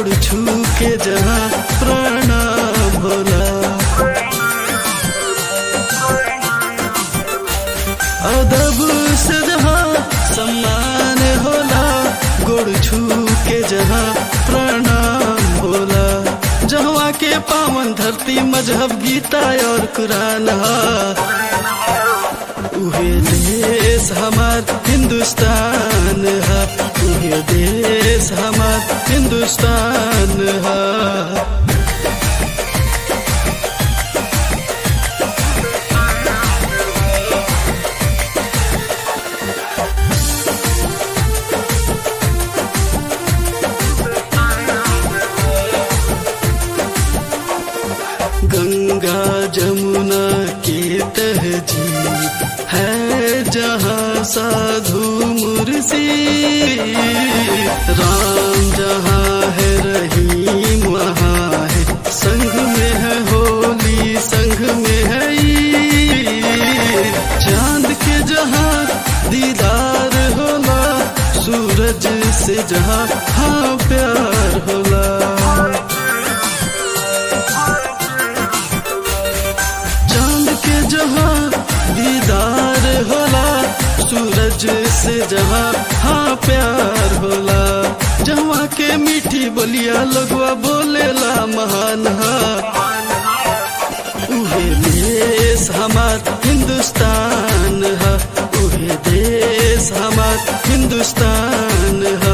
गोड़ छू के जहाँ प्रणाम होला अदब से जहाँ सम्मान होला गोड़ छू के जहाँ प्रणाम होला जहाँ के पावन धरती मजहब गीता और कुरान हा उहे देश हमार हिंदुस्तान है उहे देश हमार हिंदुस्तान है गंगा जमुना के तहजीब है जहाँ साधु मुर्सी राम जहाँ है रहीम वहाँ है संग में है होली संग में है ईद। चांद के जहाँ दीदार होला सूरज से जहाँ हाँ प्यार होला चांद के जहाँ दीदार होला सूरज से जहाँ हाँ प्यार होला जहाँ के मीठी बोलिया लगवा बोलेला महान हा उहे देश हमार हिंदुस्तान हा उहे देश हमार हिंदुस्तान हा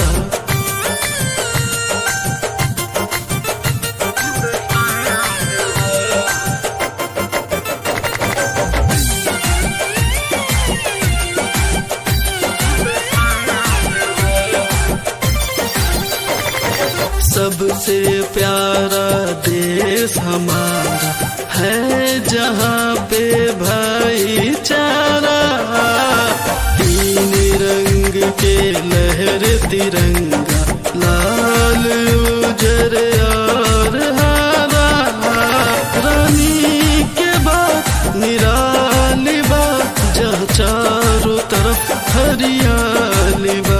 सबसे प्यारा देश हमारा है जहाँ पे भाईचारा तीन रंग के लहर तिरंगा लाल उजर और हरा रानी के बाद निराली बा जहाँ चारों तरफ हरियाली बा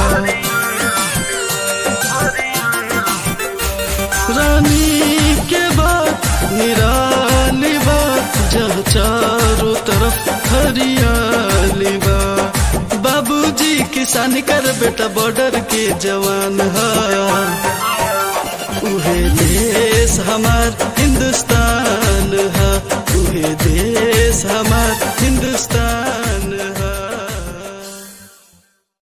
रानी के बाद निराली बा जहाँ चारों तरफ हरियाली बा बाबूजी किसान कर बेटा बॉर्डर के जवान हा उहे देश हमार हिंदुस्तान हा उहे देश हमार हिंदुस्तान